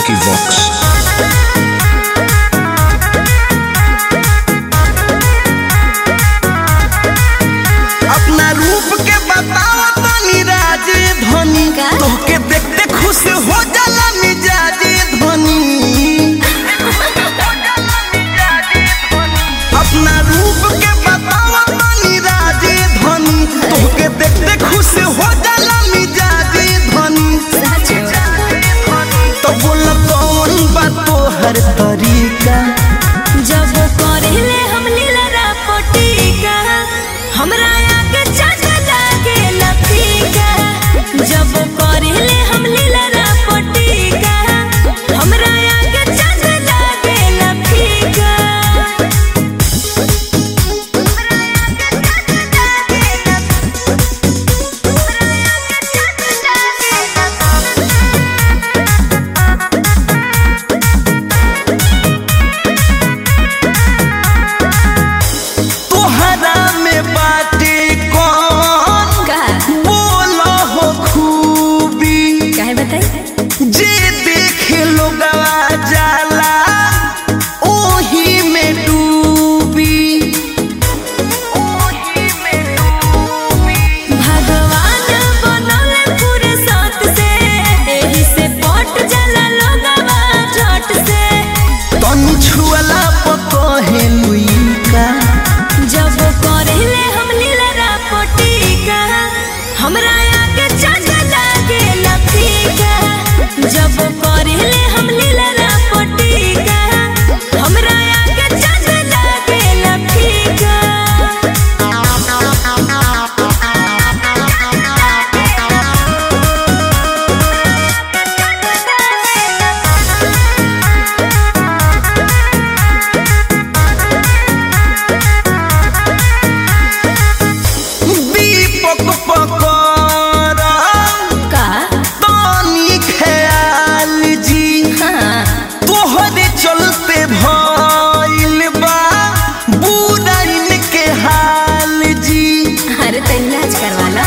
Vicky Vox. अपना रूप के बताओ तनी राजे धनी का? तोहके देखते खुश हो जाला मिजाजे धनी अपना रूप के बताओ तनी राजे धनी तोहके देखते खुश हो जाला मिजाजे धनी तो बोल कौन बा तोहर तरीका जब करेले हम लीला पटीका हमरा आगे चाट लागे लफीका जब करेले हम लीला पटीका हमरा आगे चाट लागे लफीका तोहरा में बाटे कौन का बोला हो खूबी काहे बताई जे देखे लोगवा जाला ओही में डूबी भगवान बनौले पूरे साथ से एही से पट जाला लोगवा झट से तनु छुअला पकहे लुइका जब करेले हम लीला पटीका हमरा आगे चाट लागे लफीका जब करेले हम लीला पटीका हमरा आगे चाट लागे लफीका दीपक पकड़ा का तनी ख्याल जी हाँ तोहरे चलते भइल बा बुराइन के हाल जी अरे तो इलाज करवा लो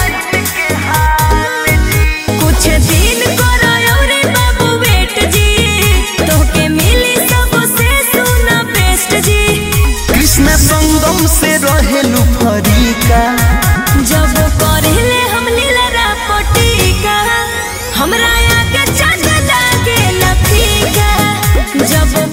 कुछ दिन करो रे बाबू वेट जी तोके मिली सबसे सुना बेस्ट जी कृष्ण संगम से रहेलु फरीका जब करेले हम लीला पटीका हमरा आगे चाट लागे लफीका जब